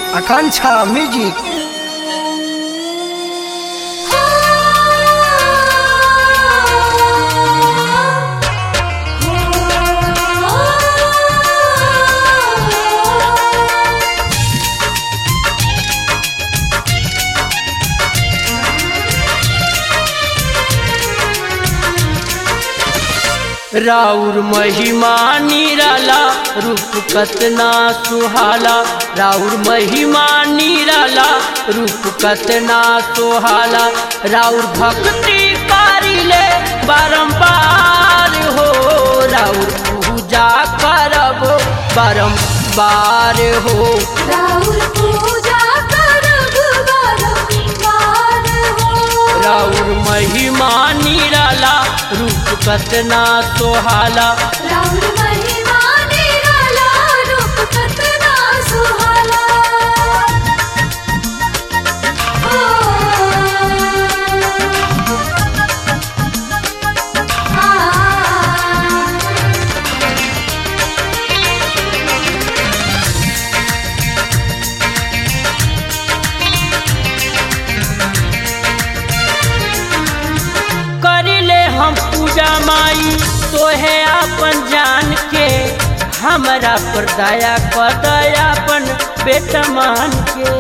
आकांक्षा music राउर महिमा निराला रूप कतना सुहाला राउर महिमा निराला रूप कतना सुहाला राउर भक्ति कारिले बारंबार हो राउर पूजा करब बारंबार हो राहुल पूजा करब बारंबार हो राउर महिमा निराला रूप कतना सोहाला राहुल महिमा निराला रूप कतना सुहाला ओ आ करिले हम पूजा माई तोहे अपन जान के हमरा पर दया कर दयापन बेटा मान के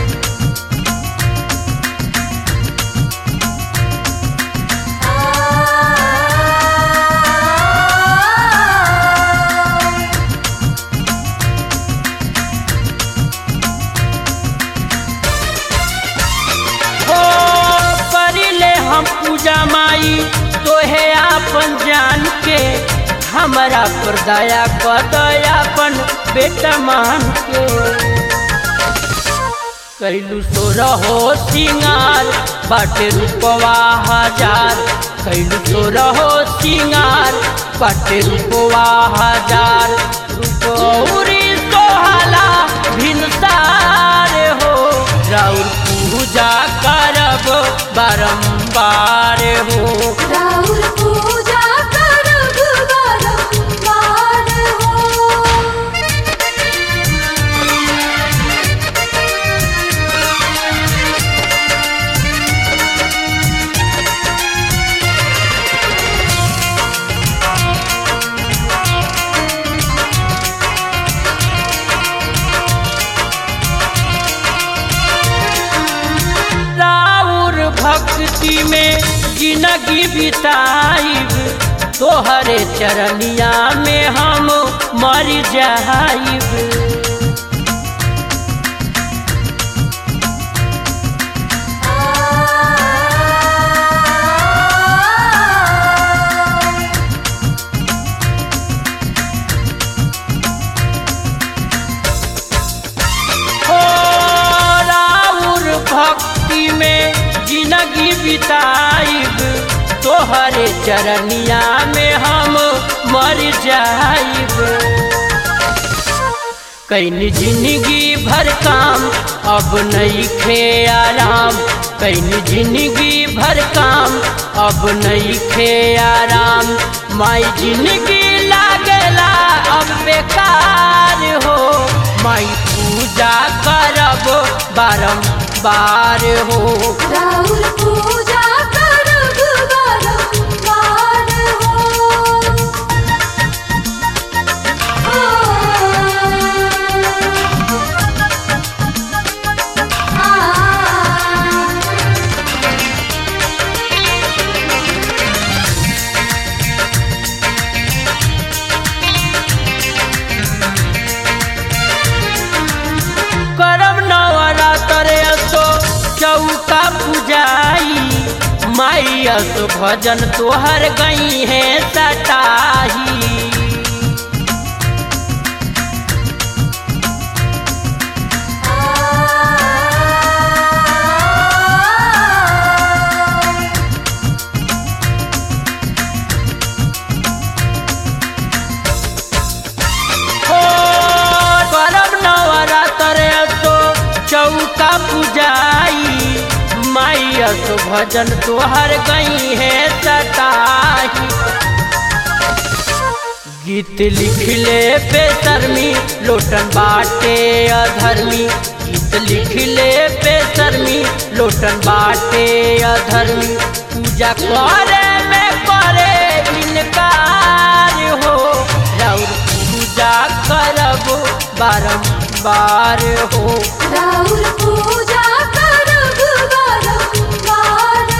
हो करिले हम पूजा माई तोहे अपन जान के हमरा पर दया कर दयापन बेटा मान के कैलू सो रहो सिंगार बाटे रूपवा हजार कैलू सो रहो सिंगार बाटे रूपवा हजार रूपौरी सोहाला भिनसार हो राउर पूजा करब बारंबार हो राहुल पूजा करब बारंबार हो राउर भक्ति में जिंदगी बिताइब तोहरे चरनिया में हम मर जाइब हो राउर भक्ति में जिंदगी बिताइब तोहरे चरनिया में हम मर जाइब कैनी जिंदगी भर काम अब नहीं खे आराम कैनी जिंदगी भर काम अब नहीं खे आराम माई जिंदगी लागेला अब बेकार हो माई पूजा करब बारंबार हो राहुल पूजा करब बारंबार हो आ करब नवरात्र असो चौका पूजाई माई असो भजन तोहर गई है सटाही हो करब नवरात्र असो चौका पूजाई माई असो भजन तोहर गई है सटाही गीत लिखले बेशर्मी लोटन बाटे अधर्मी गीत गीत लिख ले बेसरमी लोटन बाटे अधर्मी पूजा करे में करे इनकार हो राउर पूजा करब बारंबार हो राउर पूजा करब बारंबार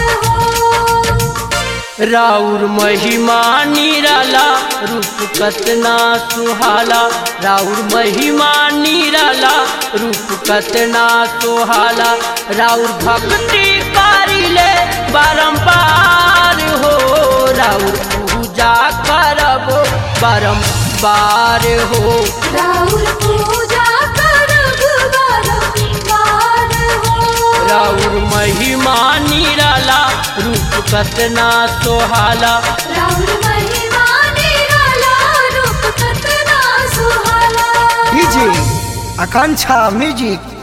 हो राउर महिमा निराला रूप कतना सुहाला राउर महिमा निराला रूप कतना सुहाला राउर भक्ति कारिले बारंबार हो राउर पूजा करब बारंबार हो राउर पूजा करब बारंबार हो राउर महिमा निराला रूप कतना सोहाला राउर महिमा निराला रूप कतना सुहाला डीजे आकांक्षा म्यूजिक